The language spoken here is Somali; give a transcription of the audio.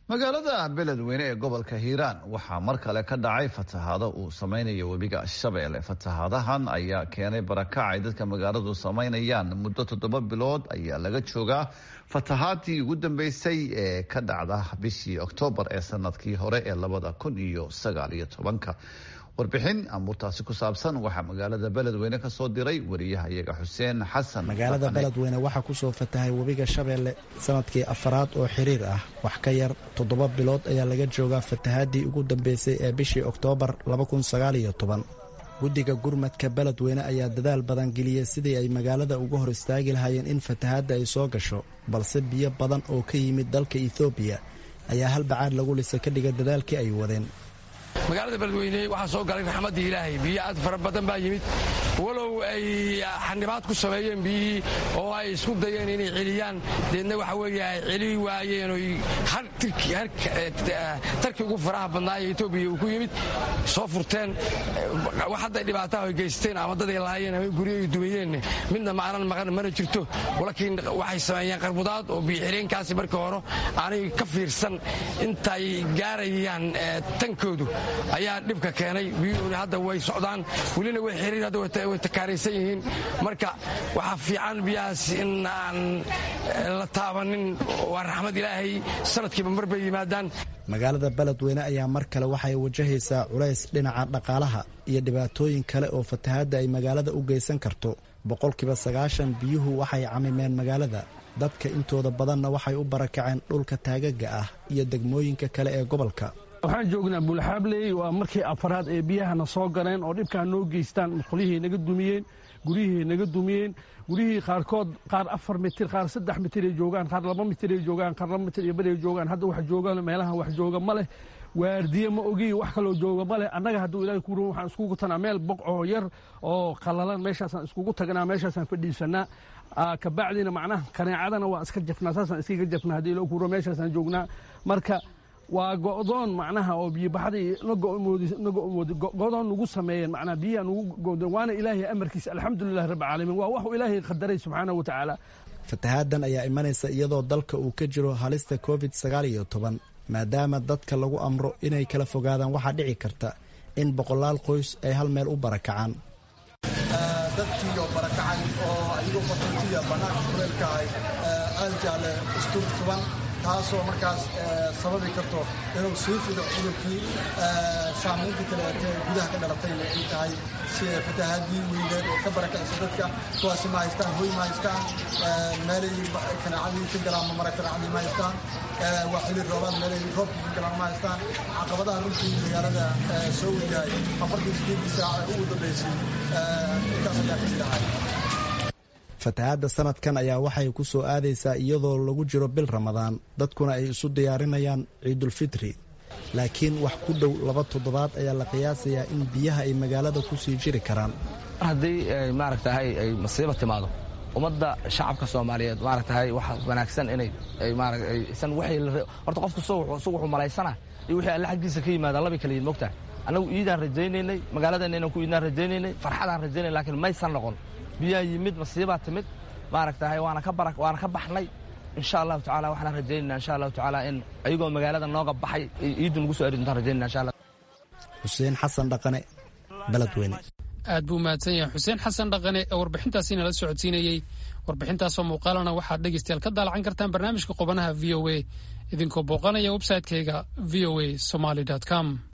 magaalada beledweyne ee gobolka hiiraan waxaa mar kale ka dhacay fatahaado uu samaynayo webiga shabeelle fatahaadahan ayaa keenay barakac ay dadka magaaladu samaynayaan muddo toddoba bilood ayaa laga joogaa fatahaadii ugu dambeysay ee ka dhacda bishii oktoobar ee sanadkii hore ee labada kun iyo sagaal iyo tobanka warbixin amuurtaasi ku saabsan waxaa magaalada beledweyne kasoo diray wariyaha iyaga xuseen xasan magaalada beledweyne waxaa kusoo fatahay webiga shabeelle sanadkii afaraad oo xiriir ah wax ka yar toddoba bilood ayaa laga joogaa fatahaadii ugu dambeysay ee bishii oktoobar guddiga gurmadka beledweyne ayaa dadaal badan geliyey sidii ay magaalada uga hor istaagi lahaayeen in fatahaadda ay soo gasho balse biyo badan oo ka yimid dalka ethoobiya ayaa hal bacaad lagu lisa ka dhiga dadaalkii ay wadeen magaalada beledweyne waxaa soo galay raxmaddii ilaahay biyo aad fara badan baa yimid walow ay xanibaad ku sameeyeen biyihii oo ay isku dayeen inay celiyaan deedna waxa weeye ay celi waayeen oy tarkii ugu faraha badnaa ee etoobiya uu ku yimid soo furteen wax hadday dhibaataha ay geysteen ama dad ay lahaayeen ama guryo ay dumiyeen midna maanan maqan mana jirto laakiin waxay sameeyeen qarbudaad oo biyoxireenkaasi markii hore aanay ka fiirsan intay gaarayaan tankoodu ayaa dhibka keenay biyuhuna hadda way socdaan welina way xiriir hadda way takaaraysan yihiin marka waxaa fiican biyahaas in aan la taabanin waa raxmad ilaahay sanadkiiba mar bay yimaadaan magaalada beledweyne ayaa mar kale waxay wajahaysaa culays dhinaca dhaqaalaha iyo dhibaatooyin kale oo fatahaadda ay magaalada u geysan karto boqolkiiba sagaashan biyuhu waxay camimeen magaalada dadka intooda badanna waxay u barakaceen dhulka taagaga ah iyo degmooyinka kale ee gobolka waxaan joognaa buulxaabley waa markii afaraad ee biyahana soo galeen oo dhibkaa noo geystaan musqulihii naga dumiyeen guryihii naga dumiyeen guryihii qaarkood qaar afar mitir qaar saddex mitiray joogaan qaar laba mitiray joogaan qaar laba mitir iyo baray joogaan hadda wax jooga meelaha wax jooga ma leh waardiye ma ogi wax kaloo jooga ma leh annaga hadduu ilaahay ku ruun waxaan iskugu tanaa meel boqoo yar oo qallalan meeshaasaan iskugu tagnaa meeshaasaan fadhiisanaa kabacdina macnaha kaneecadana waa iska jafnaa saasaan iskaga jafnaa haddii ilaahay ku ruun meeshaasaan joognaa marka waa go'doon macnaha oo biyobaxdii go'doon nugu sameeyeen macnaha biyaha nugu go'doon waana ilaahay amarkiisa alxamdulillahi rabbi caalamiin waa waxuu ilaahay qadaray subxaanahu wa tacaala fatahaadan ayaa imanaysa iyadoo dalka uu ka jiro halista covid sagaal iyo toban maadaama dadka lagu amro inay kala fogaadaan waxaa dhici karta in boqolaal qoys ay hal meel u barakacaan dadkii oo barakacay oo ayagoo qaxootiya bannaanka kuleelka ahay aaljaale isturtuban taasoo markaas sababi karto inuu sii fido cudurkii saamaynta kaleete gudaha ka dhalatayna ay tahay sida fatahaadii weyneed oo ka barakacisa dadka kuwaasi ma haystaan hoy ma haystaan meelay kanaacadii ka galaan mamara kanaacadii ma haystaan waa xili roobaad meelay roobka ka galaan ma haystaan caqabadaha runtii magaalada soo wajahay afartii sideedii saac ee ugu dambeysay intaas ayaa ka jirahay fatahaadda sanadkan ayaa waxay ku soo aadaysaa iyadoo lagu jiro bil ramadaan dadkuna ay isu diyaarinayaan ciidulfitri laakiin wax ku dhow laba toddobaad ayaa la qiyaasayaa in biyaha ay magaalada ku sii jiri karaan haddii maaragtahay ay masiiba timaado ummadda shacabka soomaaliyeed maaragtahay waxa wanaagsan inay aysan horta qofku isagu wuxuu malaysana iyo wixii alle xaggiisa ka yimaadaan labay kala yihin mogtahay annagu iidaan rajaynaynay magaaladeenna inaan ku iidaan rajaynaynay farxadaan rajaynay lakiin maysan noqon biyaa yimid masiibaa timid maaragtahay waana ka bara waana ka baxnay insha allahu tacala waxaan rajaynayna insha allahu tacaala in ayagoo magaalada nooga baxay iiddu nagu soo eri doontaan rajaynayna insha allah xuseen xasan dhaqane beledweyne aad buu mahadsan yahay xuseen xasan dhaqane ee warbixintaasi nala socodsiinayey warbixintaasoo muuqaalana waxaad dhegeystayaal ka daalacan kartaan barnaamijka qubanaha v o a idinkoo booqanaya websaytekeyga v o a somaly com